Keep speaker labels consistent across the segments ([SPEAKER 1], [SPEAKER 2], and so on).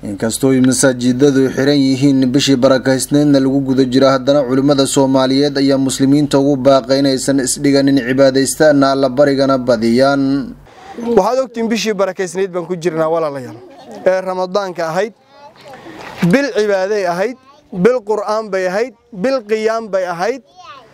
[SPEAKER 1] inkastoo masaajidadu xiran yihiin bishii barakaysneedna lagu guda jiro haddana culimmada soomaaliyeed ayaa muslimiinta ugu baaqay inaysan isdhiganin cibaadaystaana alla barigana badiyaan
[SPEAKER 2] waxaad ogtiin bishii barakaysnayd baan ku jirnaa walaalayaal ee ramadaanka ahayd bil cibaaday ahayd bil qur'aan bay ahayd bil qiyaam bay ahayd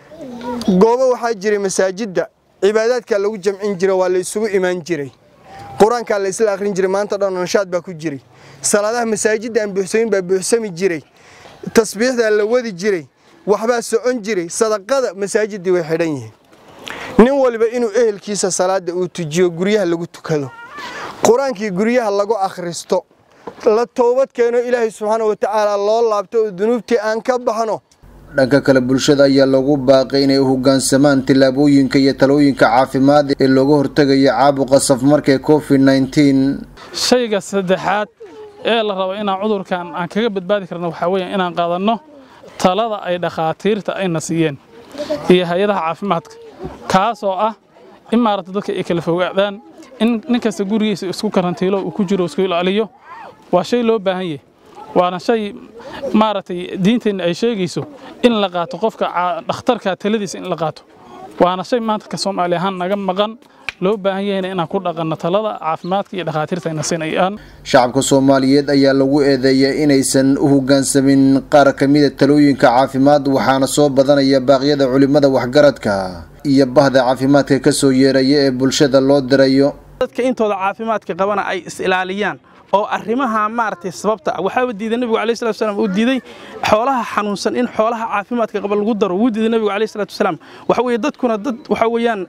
[SPEAKER 2] goobo waxaa jiray masaajidda cibaadaadkaa lagu jamcin jira waa la isugu imaan jiray qur-aankaa la isla akhrin jiray maanta dhan nashaad baa ku jiray salaadaha masaajidda aan buuxsamin baa buuxsami jiray tasbiixdaa la wadi jiray waxbaa socon jiray sadaqada masaajiddii way xidhan yihiin nin waliba inuu ehelkiisa salaada uu tujiyo guryaha lagu tukado qur-aankii guryaha lagu akhristo la toobad keeno ilaahay subxaana watacaala loo laabto oo dunuubtii aan ka baxno
[SPEAKER 1] dhanka kale bulshada ayaa lagu baaqay inay u hoggaansamaan tillaabooyinka iyo talooyinka caafimaad ee looga hortegayo caabuqa safmarka covid nneteen
[SPEAKER 3] shayga saddexaad ee la rabo inaan cudurkan aan kaga badbaadi karno waxaa weeye inaan qaadanno talada ay dhakhaatiirta ayna siiyeen iyo hay-adaha caafimaadka kaasoo ah in maaragta dadka ay kala fogaadaan in nin kasta gurigiisa isku karantiilo uu ku jiro isku ilaaliyo waa shay loo baahan yahay waana shay maaragtay diinteenna ay sheegayso in la qaato qofka dhakhtarka taladiisa in la qaato waana shay maanta ka soomaali ahaan naga maqan loo baahan yahayna inaan ku dhaqanno talada caafimaadka iyo dhakhaatiirta ayna siinayaan
[SPEAKER 1] shacabka soomaaliyeed ayaa lagu eedeeya inaysan u hoggaansamin qaar ka mida talooyinka caafimaad waxaana soo badanaya baaqyada culimmada waxgaradka iyo bahda caafimaadka ka soo yeeraya ee bulshada loo dirayo
[SPEAKER 4] dadka intooda caafimaadka qabana ay is ilaaliyaan oo arrimaha maaragtay sababta waxaaba diiday nebigu alayhi salatu wasalaam uu diiday xoolaha xanuunsan in xoolaha caafimaadka qaba lagu daro wuu diiday nebigu alayhi salatu wasalaam waxa weeye dadkuna dad waxa weeyaan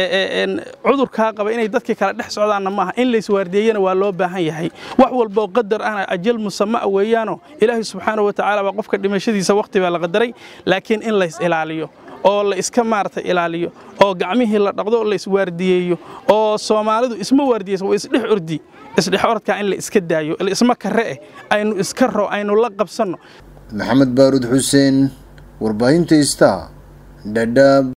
[SPEAKER 4] cudurkaa qaba inay dadka kala dhex socdaanna maaha in layswaardeeyana waa loo baahan yahay wax walboo qadar ahna ajal musama'a weeyaano ilaahay subxaanahu watacaala baa qofka dhimashadiisa waqti baa la qadaray laakiin in lays ilaaliyo oo la iska maaragtay ilaaliyo oo gacmihii la dhaqdo oo la iswaardiyeeyo oo soomaalidu isma waardiyeysa waa isdhex ordi isdhex orodkaa in la iska daayo isma kare eh aynu iska ro aynu la qabsanno
[SPEAKER 1] maxamed baaruud xuseen warbaahinta ista dhadhaab